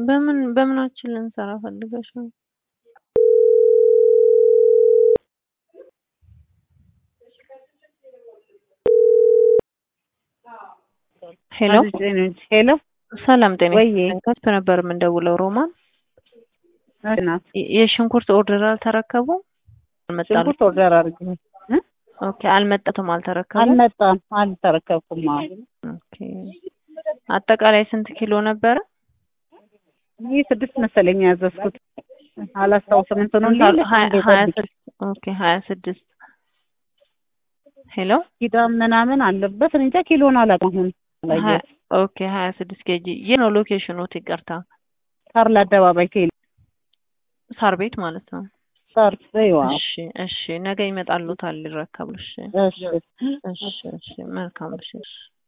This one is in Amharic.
በምን በምናችን ልንሰራ ፈልገሽ ነው? ሄሎ ሄሎ ሰላም ጤና ወይዬ። ይስጥልኝ። ከስት ነበር የምንደውለው ሮማን። ናት የ- የሽንኩርት ኦርደር አልተረከቡ አልመጣሉ። ሽንኩርት ኦርደር አድርጌ ኦኬ አልመጣትም፣ አልተረከቡ። አልመጣም፣ አልተረከብኩም። አዎ ኦኬ አጠቃላይ ስንት ኪሎ ነበረ? ይህ ስድስት መሰለኝ ያዘዝኩት አላስታውስም። እንትኑን ሀያ ሌለች ሀያ እንዴ ጠብቂ። ስድስት ኦኬ ሀያ ስድስት ሄሎ ኪዳን ምናምን አለበት እኔ እንጃ ኪሎን አላውቅም። አሁን ሀያ- አላየሁትም። ኦኬ ሀያ ስድስት ኬጂ ይህ ነው ሎኬሽኑት። ይቅርታ ካርል አደባባይ ቴሌ ሳር ቤት ማለት ነው። ሰርፍ ይዋ እሺ እሺ፣ ነገ ይመጣሉታል ሊረከቡ። እሺ እሺ እሺ እሺ፣ መልካም እሺ።